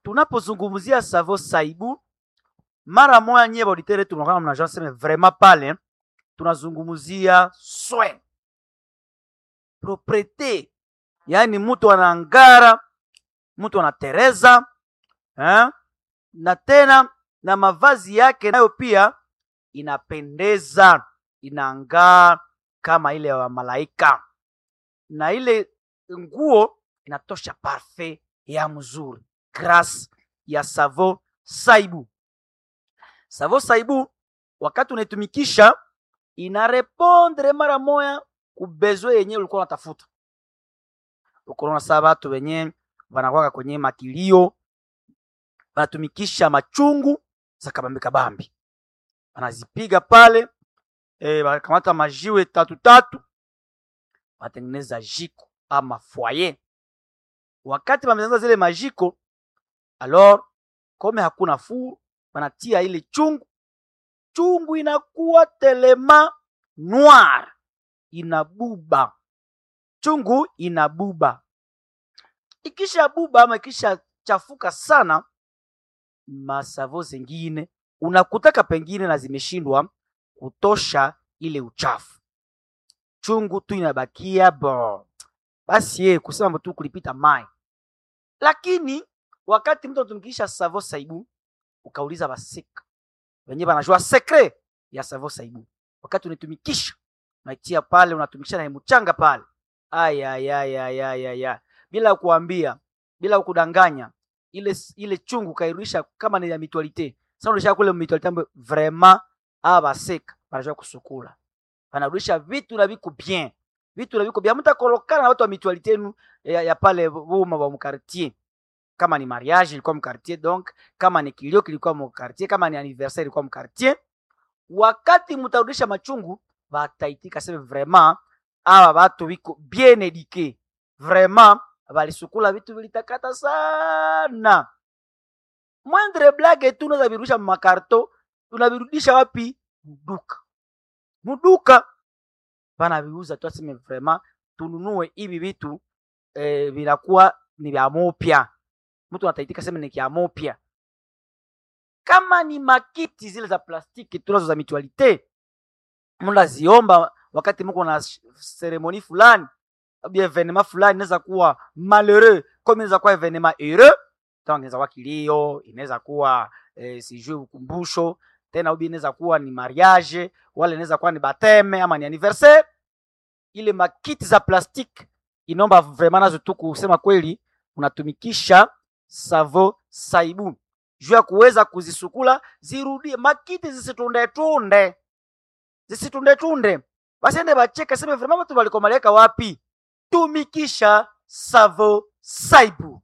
tunapozungumzia savo saibu mara moya nyie bauditere tunakaa mnajua seme vraiment pale tunazungumzia soin propriete yaani mtu anaangara mtu anatereza eh? na tena na mavazi yake nayo pia inapendeza inaangaa kama ile ya malaika na ile nguo inatosha parfait ya mzuri grâce ya savo saibu savo saibu wakati unaitumikisha inarepondre mara moya kubezwe yenye ulikuwa unatafuta ukonaona saa batu wenye wanakwaka kwenye makilio wanatumikisha machungu za kabambi kabambi wanazipiga pale e, wanakamata majiwe tatu tatu wanatengeneza jiko ama foyer wakati wametengeneza zile majiko alors kome hakuna fuu wanatia ile chungu chungu inakuwa telema noir inabuba chungu inabuba ikisha buba ama ikisha chafuka sana masavo zengine unakutaka pengine na zimeshindwa kutosha ile uchafu chungu tu inabakia bo basi ye kusema tu kulipita mai lakini wakati mtu anatumikisha savo saibu ukauliza basika wenyewe banajua sekre ya savo saibu wakati unaitumikisha unaitia pale unatumikisha na mchanga pale ayayayayaya bila kuambia bila kudanganya ile ile chungu kairudisha kama ni ya mitualite sasa unarudisha kule mitualite ambayo vraiment aba baseka banajua kusukula banarudisha vitu na viko bien vitu na viko bien mtakolokana na watu wa mitualite yenu ya, ya pale boma wa mkartier kama ni mariage ilikuwa mkartier donc kama ni kilio kilikuwa mkartier kama ni anniversaire ilikuwa mkartier wakati mtarudisha machungu bataitika sema vraiment aba batu biko bien eduque vraiment balisukula vitu vilitakata sana mwendre blage tu unaweza virudisha makarto unavirudisha wapi mduka mduka banaviuza tu aseme vraiment tununue hivi vitu eh, vinakuwa ni vya mopya mtu anataitika sema ni vya mopya kama ni makiti zile za plastiki tunazo za mitualite mnaziomba wakati mko na seremoni fulani au evenema fulani inaweza kuwa malheureux comme inaweza kuwa evenema heureux donc inaweza kuwa kilio inaweza kuwa eh, sijui ukumbusho tena ubi inaweza kuwa ni mariage wala inaweza kuwa ni bateme ama ni anniversaire ile makiti za plastique inaomba vraiment nazo tu kusema kweli unatumikisha savo saibu juu ya kuweza kuzisukula zirudie makiti zisitundetunde zisitundetunde basiende bacheka seme vraiment watu walikomaleka wapi tumikisha savo saibu